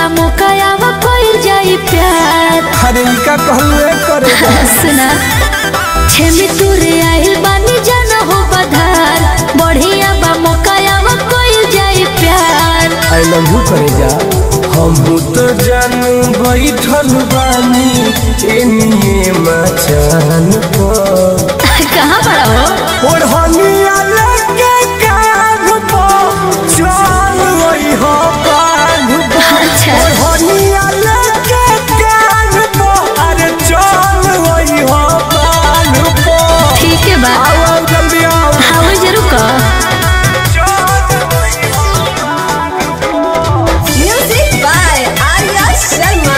बा मोकायावा कोई जाई प्यार अरे ई का कहलू करे सुना छेमी तुरे आइल बानी जाना हो बधार बढ़िया बा मोकायावा कोई जाई प्यार आई लव यू करे जा हम तो जानू बैठल बानी एनिए मचान पर कहाँ पड़ा हो ओढ़निया लेके कान पर चल वही हो कान पर अच्छा ओढ़निया लेके कान पर अरे चल वही हो कान पर ठीक है बा आओ आओ जल्दी आओ हाँ वो जरूर कह Music by Arya Sharma.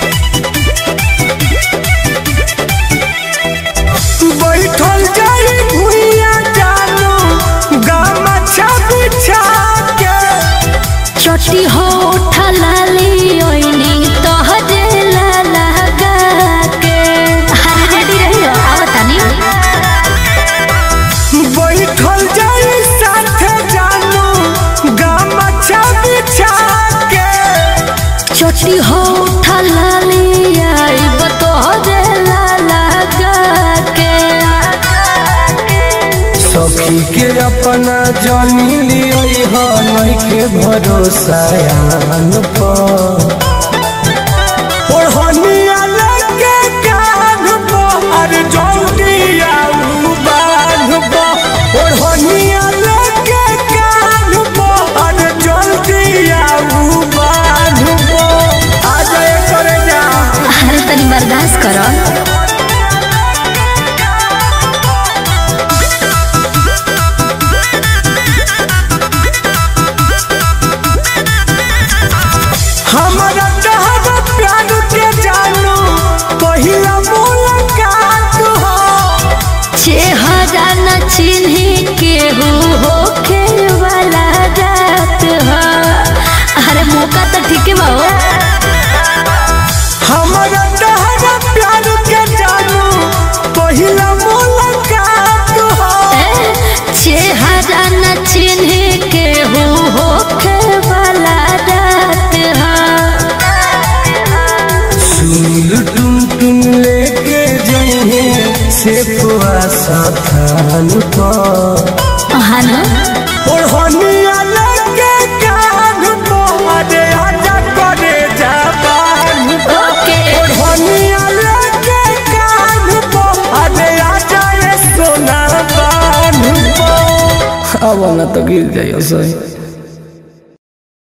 बैठल जाई भुइया जानू गामछा बिछा के चोटी हो उठा लाली ओइनी तोहरे लाला गा के हाँ रेडी रही हो आवतानी बैठल जाई साथे जानू गामछा बिछा के चोटी हो उठा लाली आई तोहरे लाला गा के सखी के अपना जानी लियोई हा नइखे भरोसा यान पर ओढ़निया लेके कान पर अरे जल्दी आऊ बांध पर ओढ़निया लेके कान पर अरे जल्दी आऊ बांध पर आ जाए करे जा अरे तनी बर्दाश्त करो हमारा चाहत प्यार के जानू पहिला मुलाकात हो चेहरा न चिन्ही केहू होखे वाला रात हो अरे मौका तो ठीक है बाबू हमारा चाहत प्यार के जानू पहिला मुलाकात हो चेहरा न चिन्हे के हो होखे वाला रात हो सुनील टुन टुन लेके जाइए से पुआसा थान पर हानो ओढ़निया लेके कान पर अरे आजा करे जाबान पर ओके ओढ़निया लेके कान पर अरे आजा ये सोना बान पर अब ना तो गिर जाइयो सही